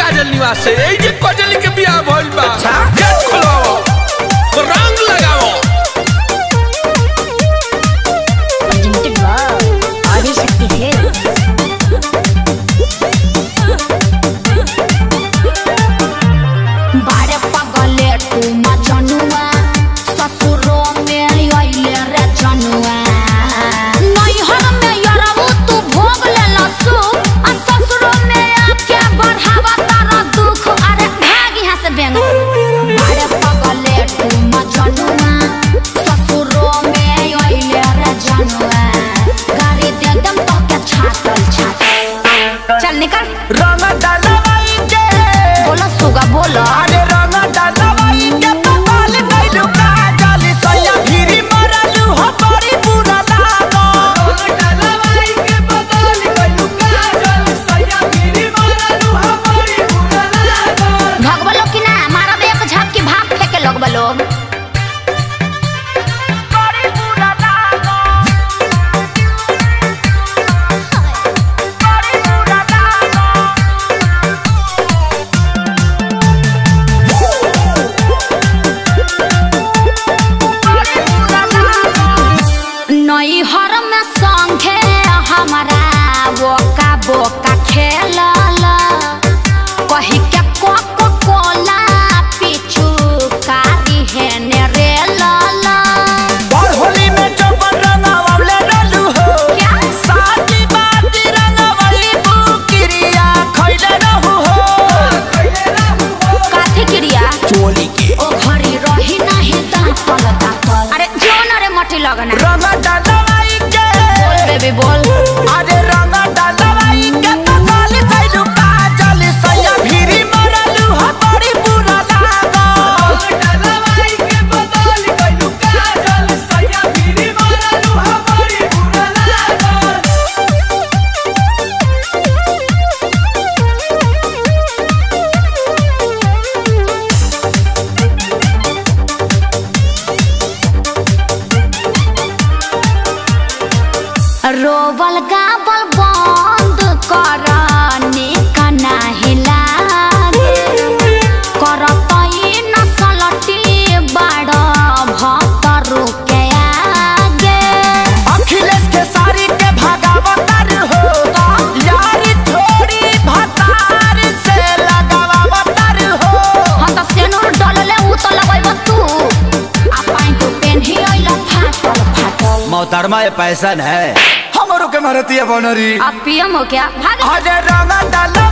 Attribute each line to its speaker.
Speaker 1: काजल निवास से এই যে कजली के बियाह भइल बा
Speaker 2: अच्छा।
Speaker 1: गेट खोलाओ रंग लगाओ
Speaker 3: Presented by Adishakti Films. बारे पगले तू मजनुआ ससुरो में अइले रे जनुआ नैहर में यरऊ तू भोग ले लसु आ ससुरो में आके बढ़ावा तारा दुख अरे भाग यहाँ से बेंग बारे पगले तू मजनुआ ससुरो में अइले रे जनुआ गाड़ी दे दम तो के छातल छातल चल निकल
Speaker 2: रंग डलवाई के
Speaker 3: बोलो सुगा बोलो
Speaker 2: अरे रंग डलवाई के पताल गइलू काजल सैया भिरी मरलू हो बड़ी बुरा लागो रंग डलवाई के पताल गइलू काजल सैया भिरी मरलू हो बड़ी बुरा लागो
Speaker 3: भगवा लोग की ना मारा एक झपकी भाग फेंके लोग लोग
Speaker 2: बड़ी बुरा लागो बड़ी बुरा लागो
Speaker 3: नैहर में संगे हमारा बोका बोका खेलल कही के कोको कोला पीछू कारी है ने रे लाला
Speaker 2: और होली में चौपन रंगावले रहलू हो
Speaker 3: क्या
Speaker 2: साथी बाती रंगवली बुकिरिया खइले रहू हो
Speaker 3: काथी क्रिया
Speaker 2: चोली के
Speaker 3: ओ घड़ी रही नहीं दांतल दांतल अरे जोन अरे मटी लगना
Speaker 2: रंग डलवाई के
Speaker 3: बोल बेबी बोल
Speaker 2: अरे रंग डलवाई के पताल गइलू काजल सैया भिरी मरलू हो बड़ी बुरा लागो डलवाई के पताल गइलू काजल सैया भिरी मरलू हो बड़ी बुरा लागो
Speaker 3: रोबल गाबल बंद कर निकना हिलागे करत ई नसलटी बाड़ भतरु के आगे
Speaker 2: अखिलेश के सारी के भागावतर हो यारी थोड़ी भतार से लगावतर हो
Speaker 3: हम त सेनुर डलले उ त लगैब तू आ पाइन तू पेन्ही अइला फाटल फाटल
Speaker 2: मोहतरमा ये पैसन है हमरो के मारती है बनरी
Speaker 3: अब पियम हो क्या भाग
Speaker 2: अरे रंग डाला